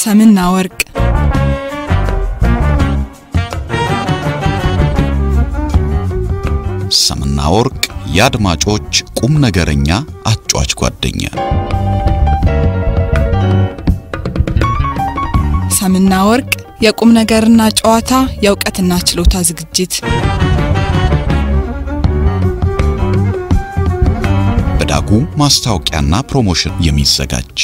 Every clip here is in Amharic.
ሰምና ወርቅ ሰምና ወርቅ የአድማጮች ቁም ነገረኛ አጫዋች ጓደኛ ሰምና ወርቅ የቁም ነገርና ጨዋታ የእውቀትና ችሎታ ዝግጅት በዳጉ ማስታወቂያና ፕሮሞሽን የሚዘጋጅ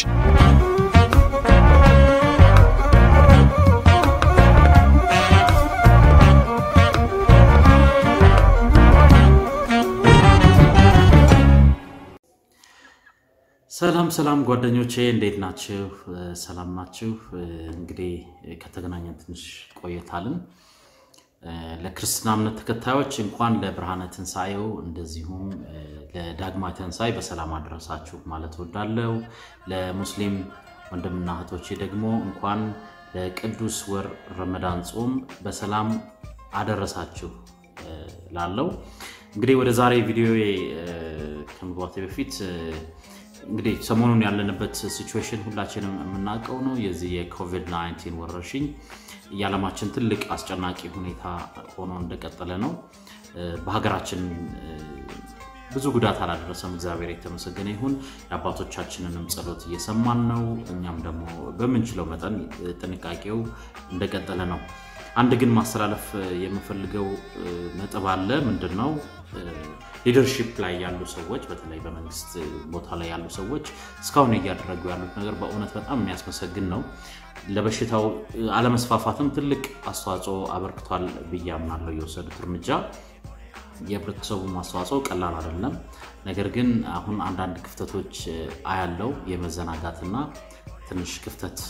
ሰላም ሰላም ጓደኞቼ እንዴት ናችሁ? ሰላም ናችሁ? እንግዲህ ከተገናኘን ትንሽ ቆየታልን። ለክርስትና እምነት ተከታዮች እንኳን ለብርሃነ ትንሣኤው እንደዚሁም ለዳግማዊ ትንሣኤ በሰላም አደረሳችሁ ማለት እወዳለሁ። ለሙስሊም ወንድምና እህቶቼ ደግሞ እንኳን ለቅዱስ ወር ረመዳን ጾም በሰላም አደረሳችሁ ላለው እንግዲህ ወደ ዛሬ ቪዲዮ ከመግባቴ በፊት እንግዲህ ሰሞኑን ያለንበት ሲቹዌሽን ሁላችንም የምናውቀው ነው። የዚህ የኮቪድ-19 ወረርሽኝ የዓለማችን ትልቅ አስጨናቂ ሁኔታ ሆኖ እንደቀጠለ ነው። በሀገራችን ብዙ ጉዳት አላደረሰም፣ እግዚአብሔር የተመሰገነ ይሁን። የአባቶቻችንንም ጸሎት እየሰማን ነው። እኛም ደግሞ በምንችለው መጠን ጥንቃቄው እንደቀጠለ ነው። አንድ ግን ማስተላለፍ የምፈልገው ነጥብ አለ። ምንድን ነው? ሊደርሺፕ ላይ ያሉ ሰዎች በተለይ በመንግስት ቦታ ላይ ያሉ ሰዎች እስካሁን እያደረጉ ያሉት ነገር በእውነት በጣም የሚያስመሰግን ነው። ለበሽታው አለመስፋፋትም ትልቅ አስተዋጽኦ አበርክቷል ብዬ አምናለሁ። የወሰዱት እርምጃ የህብረተሰቡ አስተዋጽኦ ቀላል አይደለም። ነገር ግን አሁን አንዳንድ ክፍተቶች አያለው የመዘናጋትና ትንሽ ክፍተት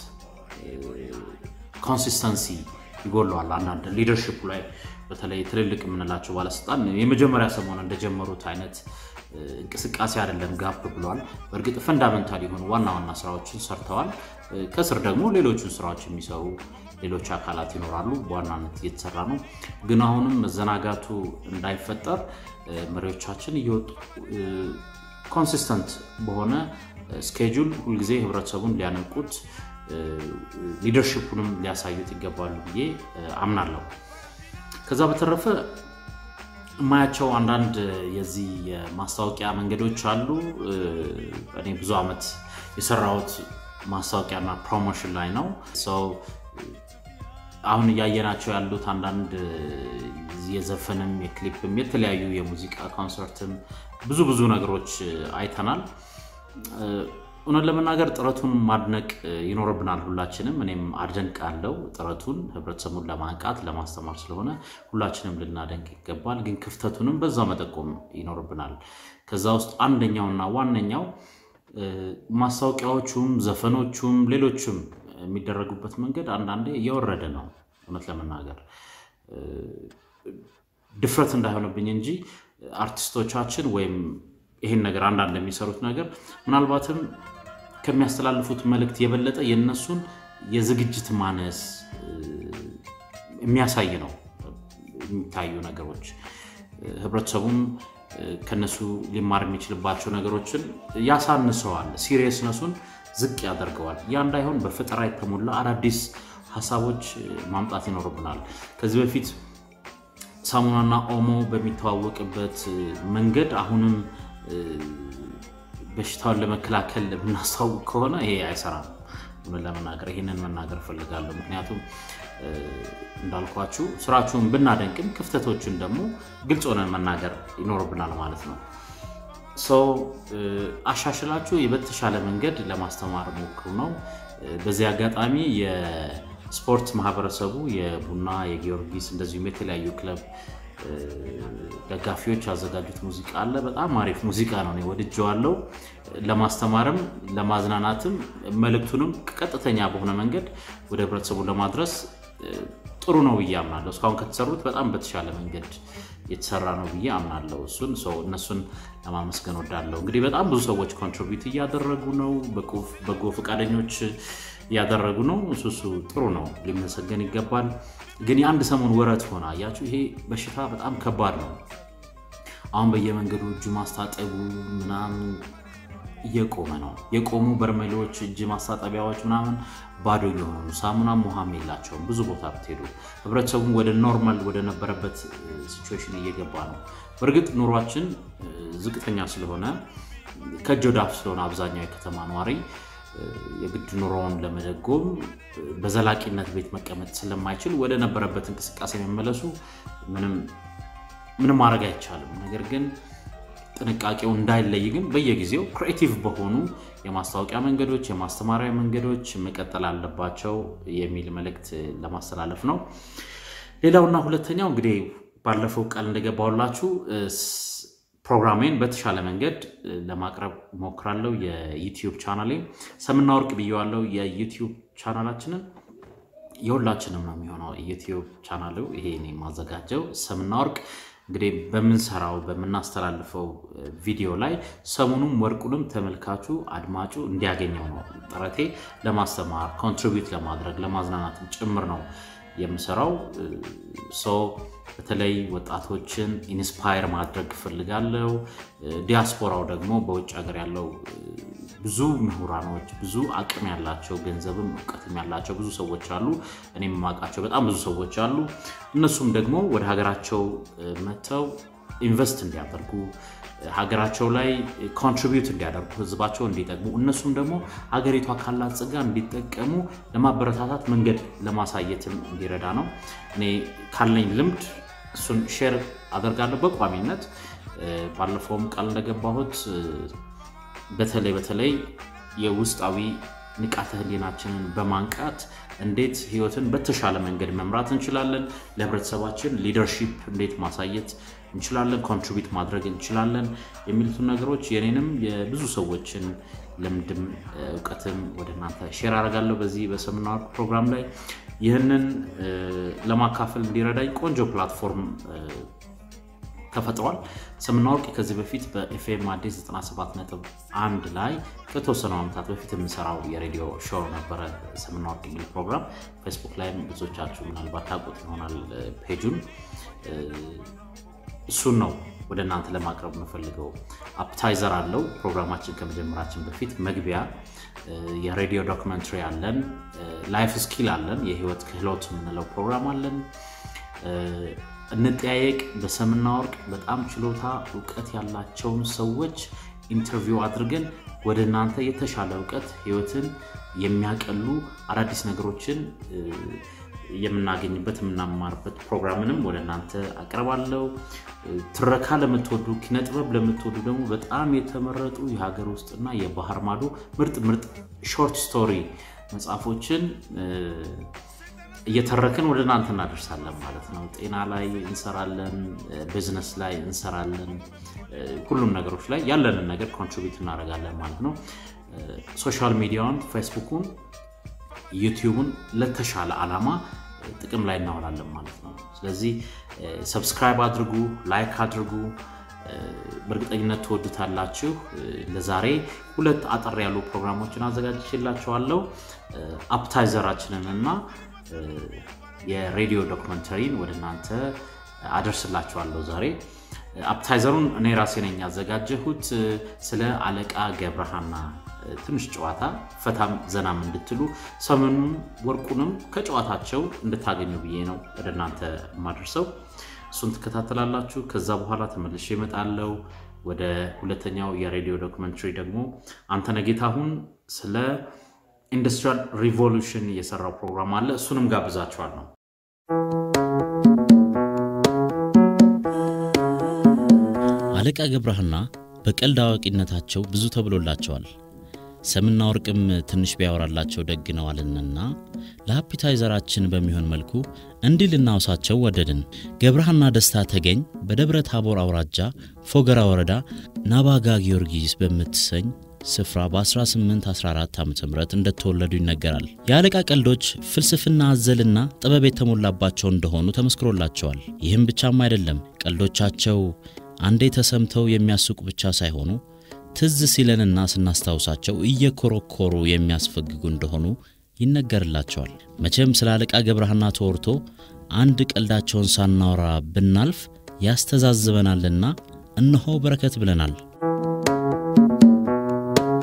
ኮንሲስተንሲ ይጎለዋል። አንዳንድ ሊደርሽፑ ላይ በተለይ ትልልቅ የምንላቸው ባለስልጣን የመጀመሪያ ሰሞን እንደጀመሩት አይነት እንቅስቃሴ አይደለም፣ ጋፕ ብሏል። በእርግጥ ፈንዳመንታል የሆኑ ዋና ዋና ስራዎችን ሰርተዋል። ከስር ደግሞ ሌሎቹን ስራዎች የሚሰሩ ሌሎች አካላት ይኖራሉ። በዋናነት እየተሰራ ነው። ግን አሁንም መዘናጋቱ እንዳይፈጠር መሪዎቻችን እየወጡ ኮንሲስተንት በሆነ ስኬጁል ሁልጊዜ ህብረተሰቡን ሊያነቁት ሊደርሽፑንም ሊያሳዩት ይገባሉ ብዬ አምናለሁ። ከዛ በተረፈ የማያቸው አንዳንድ የዚህ የማስታወቂያ መንገዶች አሉ። እኔ ብዙ ዓመት የሰራሁት ማስታወቂያና ፕሮሞሽን ላይ ነው። ሰው አሁን እያየናቸው ያሉት አንዳንድ የዘፈንም የክሊፕም የተለያዩ የሙዚቃ ኮንሰርትም ብዙ ብዙ ነገሮች አይተናል። እውነት ለመናገር ጥረቱን ማድነቅ ይኖርብናል ሁላችንም። እኔም አደንቃለሁ ጥረቱን ህብረተሰቡን ለማንቃት ለማስተማር ስለሆነ ሁላችንም ልናደንቅ ይገባል። ግን ክፍተቱንም በዛ መጠቆም ይኖርብናል። ከዛ ውስጥ አንደኛውና ዋነኛው ማስታወቂያዎቹም፣ ዘፈኖቹም፣ ሌሎችም የሚደረጉበት መንገድ አንዳንዴ እየወረደ ነው። እውነት ለመናገር ድፍረት እንዳይሆንብኝ እንጂ አርቲስቶቻችን ወይም ይህን ነገር አንዳንድ የሚሰሩት ነገር ምናልባትም ከሚያስተላልፉት መልእክት የበለጠ የእነሱን የዝግጅት ማነስ የሚያሳይ ነው የሚታዩ ነገሮች። ህብረተሰቡም ከነሱ ሊማር የሚችልባቸው ነገሮችን ያሳንሰዋል፣ ሲሪየስነሱን ዝቅ ያደርገዋል። ያ እንዳይሆን በፈጠራ የተሞላ አዳዲስ ሀሳቦች ማምጣት ይኖርብናል። ከዚህ በፊት ሳሙናና ኦሞ በሚተዋወቅበት መንገድ አሁንም በሽታውን ለመከላከል የምናስታውቅ ከሆነ ይሄ አይሰራም። ምን ለመናገር ይህንን መናገር እፈልጋለሁ። ምክንያቱም እንዳልኳችሁ ስራችሁን ብናደንቅም ክፍተቶችን ደግሞ ግልጽ ሆነን መናገር ይኖርብናል ማለት ነው። ሰው አሻሽላችሁ በተሻለ መንገድ ለማስተማር ሞክሩ ነው። በዚህ አጋጣሚ የስፖርት ማህበረሰቡ የቡና የጊዮርጊስ እንደዚሁም የተለያዩ ክለብ ደጋፊዎች ያዘጋጁት ሙዚቃ አለ። በጣም አሪፍ ሙዚቃ ነው፣ እኔ ወድጀዋለሁ። ለማስተማርም ለማዝናናትም መልእክቱንም ቀጥተኛ በሆነ መንገድ ወደ ህብረተሰቡ ለማድረስ ጥሩ ነው ብዬ አምናለሁ። እስካሁን ከተሰሩት በጣም በተሻለ መንገድ የተሰራ ነው ብዬ አምናለሁ። እሱን ሰው እነሱን ለማመስገን ወዳለሁ። እንግዲህ በጣም ብዙ ሰዎች ኮንትሪቢዩት እያደረጉ ነው፣ በጎ ፈቃደኞች እያደረጉ ነው። እሱ እሱ ጥሩ ነው፣ ሊመሰገን ይገባል። ግን የአንድ ሰሞን ወረት ሆነ። አያችሁ፣ ይሄ በሽታ በጣም ከባድ ነው። አሁን በየመንገዱ እጁ ማስታጠቡ ምናምን እየቆመ ነው። የቆሙ በርሜሎች፣ እጅ ማስታጠቢያዎች ምናምን ባዶ እየሆኑ ሳሙናም ውሃም የላቸውም። ብዙ ቦታ ብትሄዱ ህብረተሰቡ ወደ ኖርማል ወደ ነበረበት ሲቹዌሽን እየገባ ነው። በእርግጥ ኑሯችን ዝቅተኛ ስለሆነ ከእጅ ወደ አፍ ስለሆነ አብዛኛው የከተማ ነዋሪ የግድ ኑሮውን ለመደጎም በዘላቂነት ቤት መቀመጥ ስለማይችል ወደ ነበረበት እንቅስቃሴ መመለሱ ምንም ማድረግ አይቻልም። ነገር ግን ጥንቃቄው እንዳይለይ ግን በየጊዜው ክሪኤቲቭ በሆኑ የማስታወቂያ መንገዶች፣ የማስተማሪያ መንገዶች መቀጠል አለባቸው የሚል መልእክት ለማስተላለፍ ነው። ሌላውና ሁለተኛው እንግዲህ ባለፈው ቃል እንደገባሁላችሁ ፕሮግራሜን በተሻለ መንገድ ለማቅረብ ሞክራለሁ። የዩቲዩብ ቻናሌ ሰምና ወርቅ ብየዋለሁ። የዩቲዩብ ቻናላችንን የሁላችንም ነው የሚሆነው። ዩቲዩብ ቻናሉ ይሄ የማዘጋጀው ሰምና ወርቅ እንግዲህ በምንሰራው በምናስተላልፈው ቪዲዮ ላይ ሰሙኑም ወርቁንም ተመልካቹ አድማጩ እንዲያገኘው ነው ጥረቴ። ለማስተማር ኮንትሪቢዩት ለማድረግ ለማዝናናትም ጭምር ነው የምሰራው። ሰው በተለይ ወጣቶችን ኢንስፓየር ማድረግ እፈልጋለሁ። ዲያስፖራው ደግሞ በውጭ ሀገር ያለው ብዙ ምሁራኖች፣ ብዙ አቅም ያላቸው ገንዘብም እውቀትም ያላቸው ብዙ ሰዎች አሉ። እኔም የማውቃቸው በጣም ብዙ ሰዎች አሉ። እነሱም ደግሞ ወደ ሀገራቸው መጥተው ኢንቨስት እንዲያደርጉ ሀገራቸው ላይ ኮንትሪቢዩት እንዲያደርጉ ህዝባቸው እንዲጠቅሙ እነሱም ደግሞ ሀገሪቷ ካላት ጸጋ እንዲጠቀሙ ለማበረታታት መንገድ ለማሳየትም እንዲረዳ ነው። እኔ ካለኝ ልምድ እሱን ሼር አደርጋለሁ በቋሚነት። ባለፈውም ቃል እንደገባሁት በተለይ በተለይ የውስጣዊ ንቃተ ህሊናችንን በማንቃት እንዴት ህይወትን በተሻለ መንገድ መምራት እንችላለን፣ ለህብረተሰባችን ሊደርሺፕ እንዴት ማሳየት እንችላለን፣ ኮንትሪቢዩት ማድረግ እንችላለን የሚሉትን ነገሮች የኔንም የብዙ ሰዎችን ልምድም እውቀትም ወደ እናንተ ሼር አደርጋለሁ በዚህ በሰምና ወርቅ ፕሮግራም ላይ። ይህንን ለማካፈል እንዲረዳኝ ቆንጆ ፕላትፎርም ተፈጥሯል። ሰምና ወርቅ ከዚህ በፊት በኤፍኤም አዲስ 97.1 ላይ ከተወሰኑ ዓመታት በፊት የምሰራው የሬዲዮ ሾው ነበረ። ሰምና ወርቅ የሚል ፕሮግራም ፌስቡክ ላይም ብዙዎቻችሁ ምናልባት ታውቁት ይሆናል ፔጁን። እሱን ነው ወደ እናንተ ለማቅረብ የምፈልገው። አፕታይዘር አለው ፕሮግራማችን ከመጀመራችን በፊት መግቢያ የሬዲዮ ዶክመንተሪ አለን፣ ላይፍ ስኪል አለን፣ የህይወት ክህሎት የምንለው ፕሮግራም አለን። እንጠያየቅ በሰምና ወርቅ በጣም ችሎታ እውቀት ያላቸውን ሰዎች ኢንተርቪው አድርገን ወደ እናንተ የተሻለ እውቀት ህይወትን የሚያቀሉ አዳዲስ ነገሮችን የምናገኝበት የምናማርበት ፕሮግራምንም ወደ እናንተ አቀርባለሁ። ትረካ ለምትወዱ ኪነጥበብ ለምትወዱ ደግሞ በጣም የተመረጡ የሀገር ውስጥና የባህር ማዶ ምርጥ ምርጥ ሾርት ስቶሪ መጽሐፎችን እየተረክን ወደ እናንተ እናደርሳለን ማለት ነው። ጤና ላይ እንሰራለን፣ ቢዝነስ ላይ እንሰራለን፣ ሁሉም ነገሮች ላይ ያለንን ነገር ኮንትሪቢዩት እናደርጋለን ማለት ነው። ሶሻል ሚዲያውን ፌስቡኩን፣ ዩቲዩብን ለተሻለ ዓላማ ጥቅም ላይ እናውላለን ማለት ነው። ስለዚህ ሰብስክራይብ አድርጉ፣ ላይክ አድርጉ። በእርግጠኝነት ትወዱታላችሁ። ለዛሬ ሁለት አጠር ያሉ ፕሮግራሞችን አዘጋጅቼላችኋለሁ። አፕታይዘራችንን እና የሬዲዮ ዶክመንተሪን ወደ እናንተ አደርስላችኋለሁ ዛሬ። አፕታይዘሩን እኔ ራሴ ነኝ ያዘጋጀሁት። ስለ አለቃ ገብረሃና ትንሽ ጨዋታ ፈታም ዘናም እንድትሉ ሰሙኑም ወርቁንም ከጨዋታቸው እንድታገኙ ብዬ ነው ወደ እናንተ የማደርሰው። እሱን ትከታተላላችሁ። ከዛ በኋላ ተመልሼ እመጣለሁ። ወደ ሁለተኛው የሬዲዮ ዶክመንተሪ ደግሞ አንተነህ ጌታሁን ስለ ኢንዱስትሪያል ሪቮሉሽን የሰራው ፕሮግራም አለ። እሱንም ጋብዛችኋል ነው። አለቃ ገብረሃና በቀልድ አዋቂነታቸው ብዙ ተብሎላቸዋል። ሰምና ወርቅም ትንሽ ቢያወራላቸው ደግ ነው አልንና ለአፒታይዘራችን በሚሆን መልኩ እንዲህ ልናውሳቸው ወደድን። ገብረሃና ደስታ ተገኝ በደብረ ታቦር አውራጃ ፎገራ ወረዳ ናባጋ ጊዮርጊስ በምትሰኝ ስፍራ በ1814 ዓ ም እንደተወለዱ ይነገራል። የአለቃ ቀልዶች ፍልስፍና አዘልና ጥበብ የተሞላባቸው እንደሆኑ ተመስክሮላቸዋል። ይህም ብቻም አይደለም። ቀልዶቻቸው አንዴ ተሰምተው የሚያስቁ ብቻ ሳይሆኑ ትዝ ሲለንና ስናስታውሳቸው እየኮረኮሩ የሚያስፈግጉ እንደሆኑ ይነገርላቸዋል። መቼም ስለ አለቃ ገብረሃና ተወርቶ አንድ ቀልዳቸውን ሳናወራ ብናልፍ ያስተዛዝበናልና እነሆ በረከት ብለናል።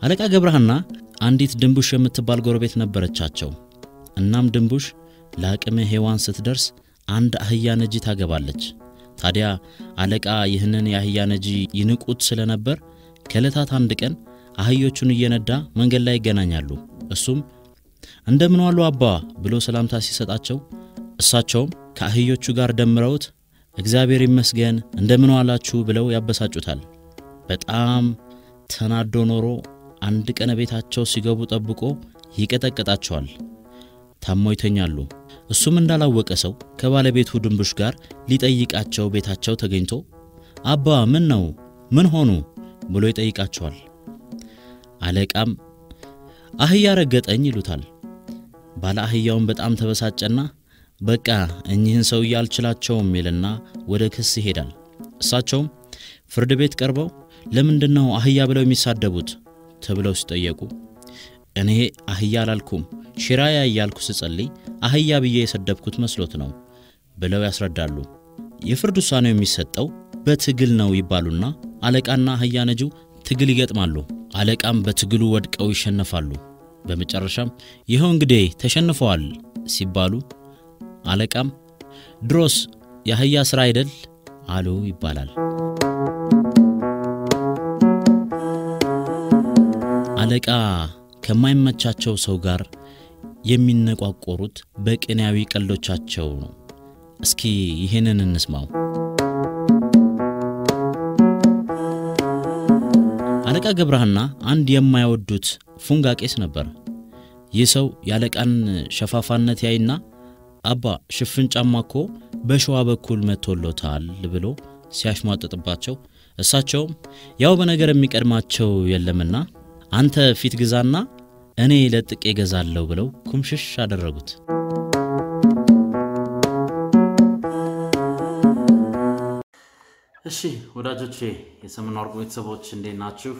አለቃ ገብረሃና አንዲት ድንቡሽ የምትባል ጎረቤት ነበረቻቸው። እናም ድንቡሽ ለአቅመ ሔዋን ስትደርስ አንድ አህያ ነጂ ታገባለች። ታዲያ አለቃ ይህንን የአህያ ነጂ ይንቁት ስለነበር ከዕለታት አንድ ቀን አህዮቹን እየነዳ መንገድ ላይ ይገናኛሉ። እሱም እንደምን ዋሉ አባ ብሎ ሰላምታ ሲሰጣቸው እሳቸውም ከአህዮቹ ጋር ደምረውት እግዚአብሔር ይመስገን እንደምን ዋላችሁ ብለው ያበሳጩታል። በጣም ተናዶ ኖሮ አንድ ቀን ቤታቸው ሲገቡ ጠብቆ ይቀጠቅጣቸዋል። ታመው ይተኛሉ። እሱም እንዳላወቀ ሰው ከባለቤቱ ድንቡሽ ጋር ሊጠይቃቸው ቤታቸው ተገኝቶ አባ ምን ነው ምን ሆኑ ብሎ ይጠይቃቸዋል። አለቃም አህያ ረገጠኝ ይሉታል። ባለ አህያውን በጣም ተበሳጨና በቃ እኚህን ሰውዬ አልችላቸውም ይልና ወደ ክስ ይሄዳል። እሳቸውም ፍርድ ቤት ቀርበው ለምንድን ነው አህያ ብለው የሚሳደቡት ተብለው ሲጠየቁ እኔ አህያ አላልኩም ሽራያ እያልኩ ስጸልይ አህያ ብዬ የሰደብኩት መስሎት ነው ብለው ያስረዳሉ። የፍርድ ውሳኔው የሚሰጠው በትግል ነው ይባሉና አለቃና አህያ ነጂው ትግል ይገጥማሉ። አለቃም በትግሉ ወድቀው ይሸነፋሉ። በመጨረሻም ይኸው እንግዲህ ተሸንፈዋል ሲባሉ አለቃም ድሮስ የአህያ ሥራ አይደል አሉ ይባላል። አለቃ ከማይመቻቸው ሰው ጋር የሚነቋቆሩት በቅኔያዊ ቀልዶቻቸው ነው። እስኪ ይህንን እንስማው። አለቃ ገብረሃና አንድ የማይወዱት ፉንጋ ቄስ ነበር። ይህ ሰው የአለቃን ሸፋፋነት ያይና አባ ሽፍን ጫማ እኮ በሸዋ በኩል መቶሎታል ብሎ ሲያሽሟጥጥባቸው እሳቸውም ያው በነገር የሚቀድማቸው የለምና አንተ ፊት ግዛና እኔ ለጥቄ ገዛለሁ ብለው ኩምሽሽ አደረጉት። እሺ ወዳጆቼ የሰምና ወርቅ ቤተሰቦች እንዴት ናችሁ?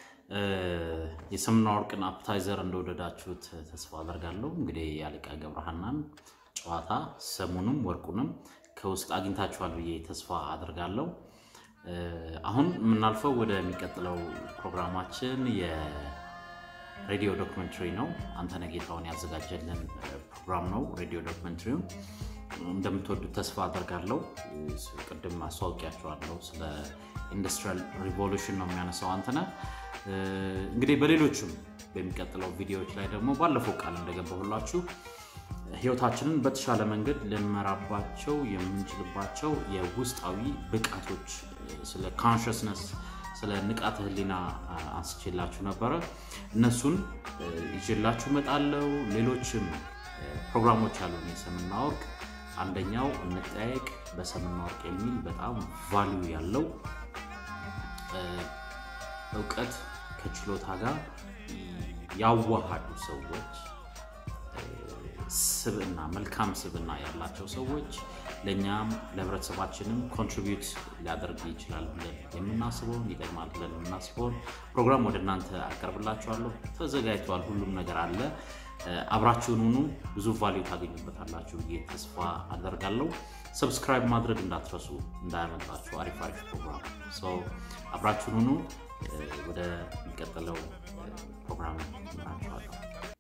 የሰምና ወርቅን አፕታይዘር እንደወደዳችሁት ተስፋ አደርጋለሁ። እንግዲህ የአለቃ ገብረሃናን ጨዋታ ሰሙንም ወርቁንም ከውስጥ አግኝታችኋል ብዬ ተስፋ አደርጋለሁ። አሁን የምናልፈው ወደሚቀጥለው ፕሮግራማችን የሬዲዮ ዶክመንተሪ ነው። አንተነህ ጌታሁን ያዘጋጀልን ፕሮግራም ነው። ሬዲዮ ዶክመንተሪውን እንደምትወዱት ተስፋ አደርጋለሁ። ቅድም አስተዋውቂያቸዋለሁ። ስለ ኢንዱስትሪያል ሪቮሉሽን ነው የሚያነሳው አንተነህ። እንግዲህ በሌሎችም በሚቀጥለው ቪዲዮዎች ላይ ደግሞ ባለፈው ቃል እንደገባሁላችሁ ህይወታችንን በተሻለ መንገድ ልንመራባቸው የምንችልባቸው የውስጣዊ ብቃቶች ስለ ካንሽስነስ ስለ ንቃተ ህሊና አንስቼላችሁ ነበረ። እነሱን ይዤላችሁ እመጣለሁ። ሌሎችም ፕሮግራሞች አሉን የሰምና ወርቅ አንደኛው እንጠያየቅ በሰምና ወርቅ የሚል በጣም ቫሊዩ ያለው እውቀት ከችሎታ ጋር ያዋሃዱ ሰዎች ስብዕና መልካም ስብዕና ያላቸው ሰዎች ለእኛም ለህብረተሰባችንም ኮንትሪቢዩት ሊያደርግ ይችላል ብለን የምናስበውን ይጠቅማል ብለን የምናስበውን ፕሮግራም ወደ እናንተ አቀርብላችኋለሁ። ተዘጋጅተዋል። ሁሉም ነገር አለ። አብራችሁን ሁኑ። ብዙ ቫሊዩ ታገኙበታላችሁ ብዬ ተስፋ አደርጋለሁ። ሰብስክራይብ ማድረግ እንዳትረሱ፣ እንዳያመልጣችሁ። አሪፍ አሪፍ ፕሮግራም ሰው አብራችሁን ሁኑ። ወደ የሚቀጥለው ፕሮግራም እመራችኋለሁ።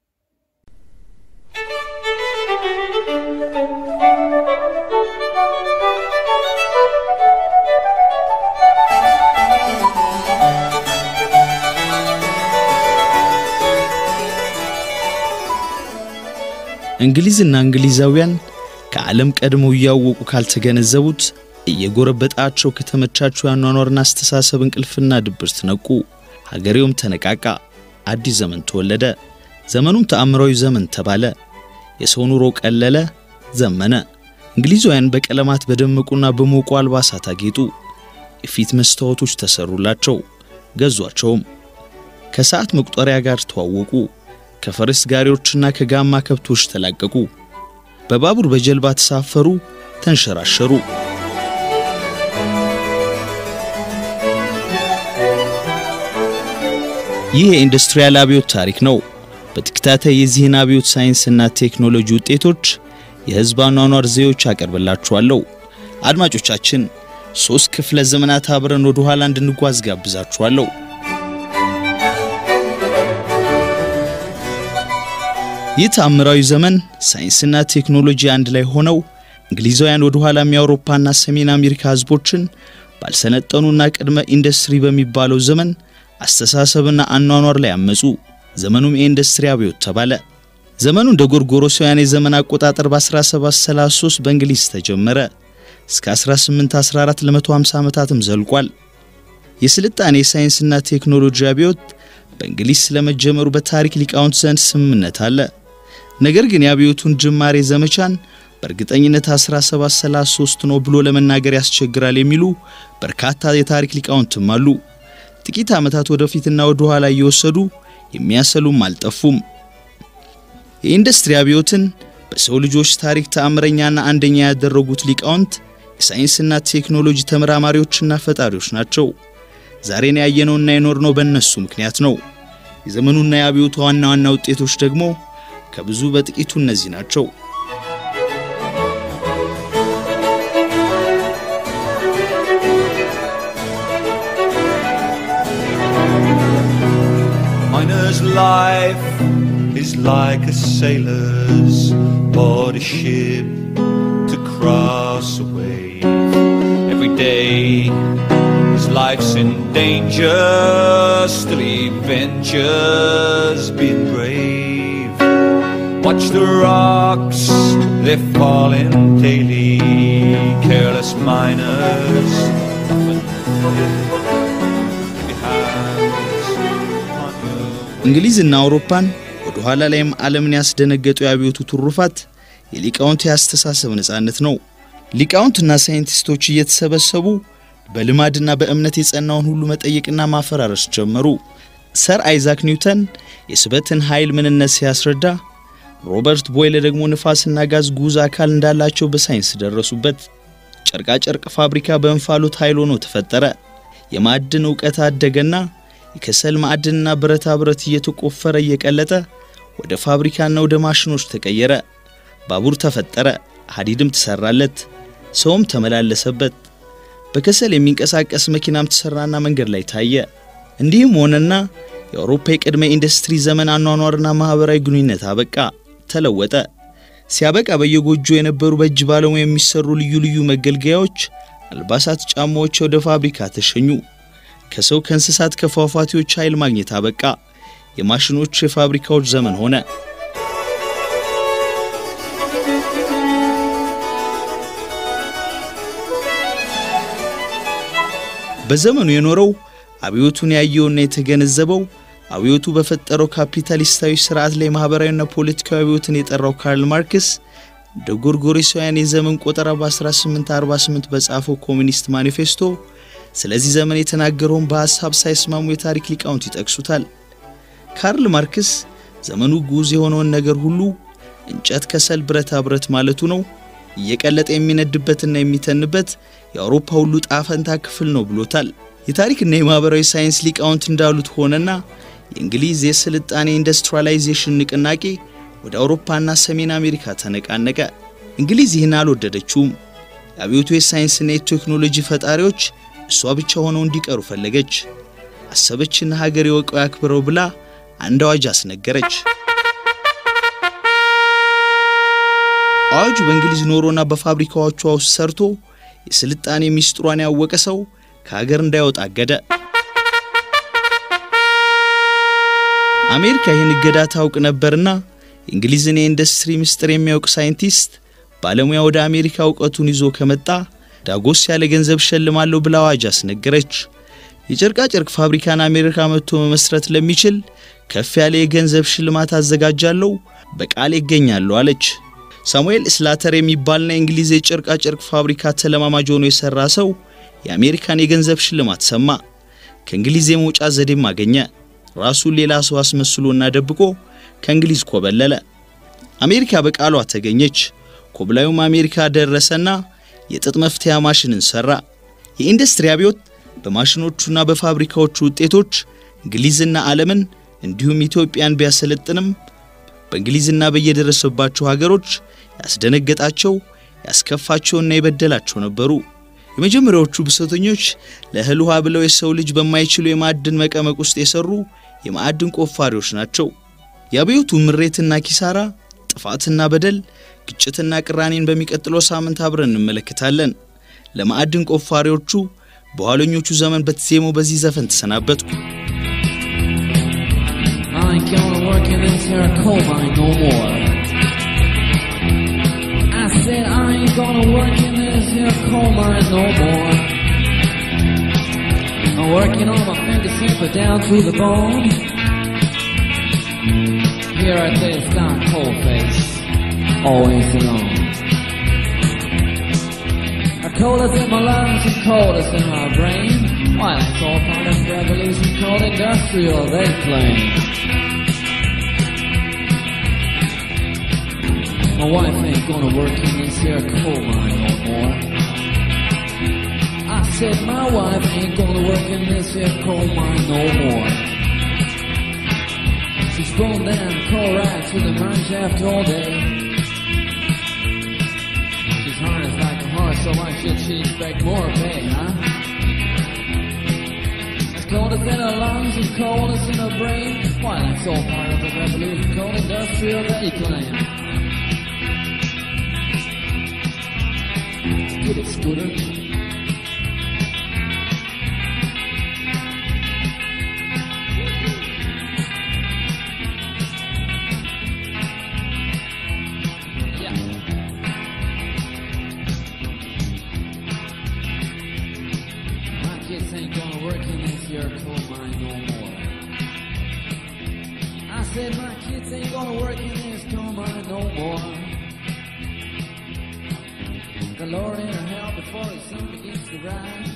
እንግሊዝና እንግሊዛውያን ከዓለም ቀድመው እያወቁ ካልተገነዘቡት እየጎረበጣቸው ከተመቻቸው ያኗኗርና አስተሳሰብ እንቅልፍና ድብርት ነቁ። ሀገሬውም ተነቃቃ። አዲስ ዘመን ተወለደ። ዘመኑም ተአምራዊ ዘመን ተባለ። የሰው ኑሮ ቀለለ፣ ዘመነ። እንግሊዛውያን በቀለማት በደመቁና በሞቁ አልባሳት አጌጡ። የፊት መስታወቶች ተሰሩላቸው፣ ገዟቸውም። ከሰዓት መቁጠሪያ ጋር ተዋወቁ። ከፈረስ ጋሪዎችና ከጋማ ከብቶች ተላቀቁ። በባቡር በጀልባ ተሳፈሩ፣ ተንሸራሸሩ። ይህ የኢንዱስትሪያል አብዮት ታሪክ ነው። በተከታታይ የዚህን አብዮት ሳይንስና ቴክኖሎጂ ውጤቶች፣ የሕዝብ አኗኗር ዘዬዎች አቀርብላችኋለሁ። አድማጮቻችን ሦስት ክፍለ ዘመናት አብረን ወደ ኋላ እንድንጓዝ ጋብዛችኋለሁ። ይህ ተአምራዊ ዘመን ሳይንስና ቴክኖሎጂ አንድ ላይ ሆነው እንግሊዛውያን ወደ ኋላም የአውሮፓና ሰሜን አሜሪካ ህዝቦችን ባልሰለጠኑና ቅድመ ኢንዱስትሪ በሚባለው ዘመን አስተሳሰብና አኗኗር ላይ አመጹ። ዘመኑም የኢንዱስትሪ አብዮት ተባለ። ዘመኑ እንደ ጎርጎሮሳውያን የዘመን አቆጣጠር በ1733 በእንግሊዝ ተጀመረ። እስከ 1814 ለ150 ዓመታትም ዘልቋል። የስልጣኔ ሳይንስና ቴክኖሎጂ አብዮት በእንግሊዝ ስለመጀመሩ በታሪክ ሊቃውንት ዘንድ ስምምነት አለ። ነገር ግን የአብዮቱን ጅማሬ ዘመቻን በእርግጠኝነት 1733 ነው ብሎ ለመናገር ያስቸግራል የሚሉ በርካታ የታሪክ ሊቃውንትም አሉ። ጥቂት ዓመታት ወደፊትና ወደ ኋላ እየወሰዱ የሚያሰሉም አልጠፉም። የኢንዱስትሪ አብዮትን በሰው ልጆች ታሪክ ተአምረኛና አንደኛ ያደረጉት ሊቃውንት የሳይንስና ቴክኖሎጂ ተመራማሪዎችና ፈጣሪዎች ናቸው። ዛሬን ያየነውና የኖርነው በእነሱ ምክንያት ነው። የዘመኑና የአብዮቱ ዋና ዋና ውጤቶች ደግሞ ከብዙ በጥቂቱ እነዚህ ናቸው። Miner's life is like a sailor's board a ship to cross a wave. Every day his life's in danger, still he ventures being brave. Watch the rocks, they're falling daily. Careless miners, nothing behind on you. እንግሊዝና አውሮፓን ወደ ኋላ ላይም ዓለምን ያስደነገጡ የአብዮቱ ትሩፋት የሊቃውንት የአስተሳሰብ ነጻነት ነው። ሊቃውንትና ሳይንቲስቶች እየተሰበሰቡ በልማድና በእምነት የጸናውን ሁሉ መጠየቅና ማፈራረስ ጀመሩ። ሰር አይዛክ ኒውተን የስበትን ኃይል ምንነት ሲያስረዳ፣ ሮበርት ቦይለ ደግሞ ንፋስና ጋዝ ጉዝ አካል እንዳላቸው በሳይንስ ደረሱበት። ጨርቃጨርቅ ፋብሪካ በእንፋሎት ኃይል ሆኖ ተፈጠረ። የማዕድን ዕውቀት አደገና የከሰል ማዕድንና ብረታ ብረት እየተቆፈረ እየቀለጠ ወደ ፋብሪካና ወደ ማሽኖች ተቀየረ። ባቡር ተፈጠረ፣ ሐዲድም ተሰራለት፣ ሰውም ተመላለሰበት። በከሰል የሚንቀሳቀስ መኪናም ተሰራና መንገድ ላይ ታየ። እንዲህም ሆነና የአውሮፓ የቅድመ ኢንዱስትሪ ዘመን አኗኗርና ማኅበራዊ ግንኙነት አበቃ፣ ተለወጠ። ሲያበቃ በየጎጆ የነበሩ በእጅ ባለሙያ የሚሰሩ ልዩ ልዩ መገልገያዎች፣ አልባሳት፣ ጫማዎች ወደ ፋብሪካ ተሸኙ። ከሰው ከእንስሳት፣ ከፏፏቴዎች ኃይል ማግኘት አበቃ። የማሽኖች የፋብሪካዎች ዘመን ሆነ። በዘመኑ የኖረው አብዮቱን ያየውና የተገነዘበው አብዮቱ በፈጠረው ካፒታሊስታዊ ስርዓት ላይ ማኅበራዊና ፖለቲካዊ አብዮትን የጠራው ካርል ማርክስ እንደ ጎርጎሮሳውያን የዘመን ቆጠራ በ1848 በጻፈው ኮሚኒስት ማኒፌስቶ ስለዚህ ዘመን የተናገረውን በሐሳብ ሳይስማሙ የታሪክ ሊቃውንት ይጠቅሱታል። ካርል ማርክስ ዘመኑ ጉዝ የሆነውን ነገር ሁሉ እንጨት፣ ከሰል፣ ብረታ ብረት ማለቱ ነው እየቀለጠ የሚነድበትና የሚተንበት የአውሮፓ ሁሉ ጣፈንታ ክፍል ነው ብሎታል። የታሪክና የማኅበራዊ ሳይንስ ሊቃውንት እንዳሉት ሆነና የእንግሊዝ የስልጣኔ ኢንዱስትሪያላይዜሽን ንቅናቄ ወደ አውሮፓና ሰሜን አሜሪካ ተነቃነቀ። እንግሊዝ ይህን አልወደደችውም። የአብዮቱ የሳይንስና የቴክኖሎጂ ፈጣሪዎች እሷ ብቻ ሆነው እንዲቀሩ ፈለገች። አሰበችና ሀገር የወቀው ያክብረው ብላ አንድ አዋጅ አስነገረች። አዋጁ በእንግሊዝ ኖሮና በፋብሪካዎቿ ውስጥ ሰርቶ የስልጣኔ ሚስጥሯን ያወቀ ሰው ከሀገር እንዳይወጣ አገደ። አሜሪካ ይህን እገዳ ታውቅ ነበርና የእንግሊዝን የኢንዱስትሪ ምስጢር የሚያውቅ ሳይንቲስት ባለሙያ ወደ አሜሪካ እውቀቱን ይዞ ከመጣ ዳጎስ ያለ ገንዘብ ሸልማለሁ ብላ አዋጅ አስነገረች። የጨርቃ ጨርቅ ፋብሪካን አሜሪካ መጥቶ መመስረት ለሚችል ከፍ ያለ የገንዘብ ሽልማት አዘጋጃለሁ፣ በቃል ይገኛለሁ አለች። ሳሙኤል ስላተር የሚባልና የእንግሊዝ የጨርቃ ጨርቅ ፋብሪካ ተለማማጅ ሆኖ የሠራ ሰው የአሜሪካን የገንዘብ ሽልማት ሰማ። ከእንግሊዝ የመውጫ ዘዴም አገኘ። ራሱን ሌላ ሰው አስመስሎና ደብቆ ከእንግሊዝ ኮበለለ። አሜሪካ በቃሏ ተገኘች። ኮብላዩም አሜሪካ ደረሰና የጥጥ መፍተያ ማሽንን ሠራ። የኢንዱስትሪ አብዮት በማሽኖቹና በፋብሪካዎቹ ውጤቶች እንግሊዝና ዓለምን እንዲሁም ኢትዮጵያን ቢያሰለጥንም በእንግሊዝና በየደረሰባቸው ሀገሮች ያስደነገጣቸው ያስከፋቸውና የበደላቸው ነበሩ። የመጀመሪያዎቹ ብሶተኞች ለእህል ውሃ ብለው የሰው ልጅ በማይችሉ የማዕድን መቀመቅ ውስጥ የሰሩ የማዕድን ቆፋሪዎች ናቸው። የአብዮቱ ምሬትና ኪሳራ፣ ጥፋትና በደል፣ ግጭትና ቅራኔን በሚቀጥለው ሳምንት አብረን እንመለከታለን። ለማዕድን ቆፋሪዎቹ በኋለኞቹ ዘመን በተዜመው በዚህ ዘፈን ተሰናበትኩ። I ain't gonna work in this here coal mine no more. I said I ain't gonna work in this here coal mine no more. I'm working on my finger simple down to the bone. Here at this down cold face, always alone. A coldest in my lungs and coldest in my brain. Why, that's all part of the revolution called industrial, they claim. My wife ain't gonna work in this here coal mine no more. I said my wife ain't gonna work in this here coal mine no more. She's going down coal right to the mine shaft all day. She's harnessed like a horse, so why should she expect more pay, huh? As cold as in her lungs, as cold as in her brain. Why, that's all part of the revolution called industrial they claim. Get it, Scooter. Yeah. My kids ain't gonna work in this here coal mine no more. I said my kids ain't gonna work in this coal mine no more. The Lord in hell before his sun begins to rise.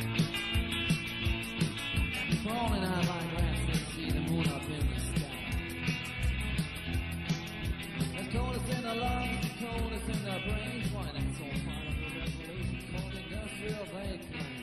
Falling out like rats that see the moon up in the sky. As cold as in the lungs, as cold as in the brains. Why, that's all part of the revolution called industrial they claim.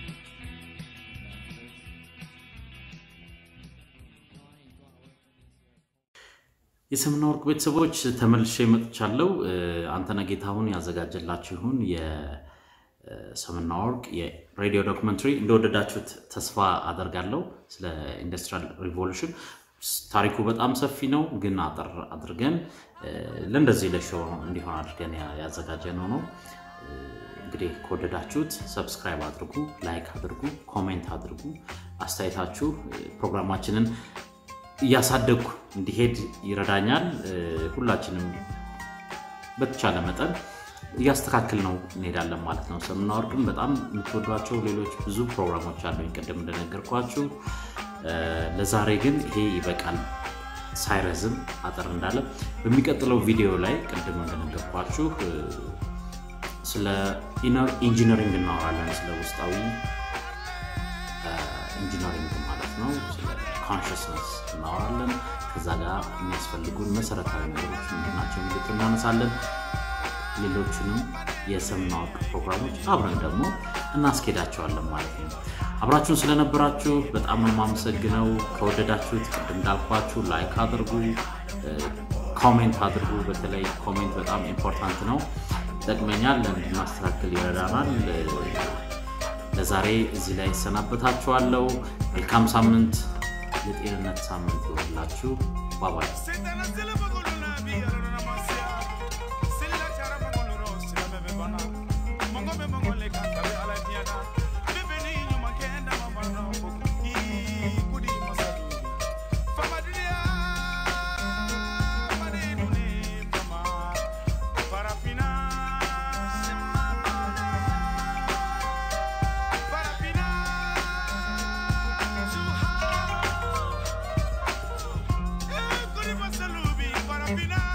የሰምና ወርቅ ቤተሰቦች ተመልሼ መጥቻለሁ። እ፣ አንተነህ ጌታሁን ያዘጋጀላችሁን የሰምና ወርቅ የሬዲዮ ዶክመንተሪ እንደወደዳችሁት ተስፋ አደርጋለሁ። ስለ ኢንዱስትሪያል ሪቮሉሽን ታሪኩ በጣም ሰፊ ነው፣ ግን አጠር አድርገን እ፣ ለእንደዚህ ለሾው እንዲሆን አድርገን ያ- ያዘጋጀነው ነው። እ፣ እንግዲህ ከወደዳችሁት ሰብስክራይብ አድርጉ፣ ላይክ አድርጉ፣ ኮሜንት አድርጉ። አስተያየታችሁ እ፣ ፕሮግራማችንን እያሳደግኩ እንዲሄድ ይረዳኛል። እ፣ ሁላችንም በተቻለ መጠን እያስተካከል ነው እንሄዳለን ማለት ነው። ሰምና ወርቅም በጣም የምትወዷቸው ሌሎች ብዙ ፕሮግራሞች አሉኝ ቅድም እንደነገርኳችሁ። እ፣ ለዛሬ ግን ይሄ ይበቃል። ሳይረዝም አጠር እንዳለ በሚቀጥለው ቪዲዮ ላይ ቅድም እንደነገርኳችሁ እ፣ ስለ ኢነር ኢንጂነሪንግ እናወራለን። ስለ ውስጣዊ ኢንጂነሪንግ ማለት ነው። ስለ ኮንሽስነስ እናወራለን። ከዛ ጋር የሚያስፈልጉን መሰረታዊ ነገሮች ምንድናቸው የሚሉት እናነሳለን። ሌሎቹንም የሰምና ወርቅ ፕሮግራሞች አብረን ደግሞ እናስኬዳቸዋለን ማለት ነው። አብራችሁን ስለነበራችሁ በጣም ነው የማመሰግነው። ከወደዳችሁት ቅድም እንዳልኳችሁ ላይክ አድርጉ፣ ኮሜንት አድርጉ። በተለይ ኮሜንት በጣም ኢምፖርታንት ነው፣ ይጠቅመኛል፣ እንድናስተካክል ይረዳናል። ለዛሬ እዚህ ላይ እሰናበታችኋለሁ። መልካም ሳምንት፣ የጤንነት ሳምንት ይሆንላችሁ። ባባይ Para final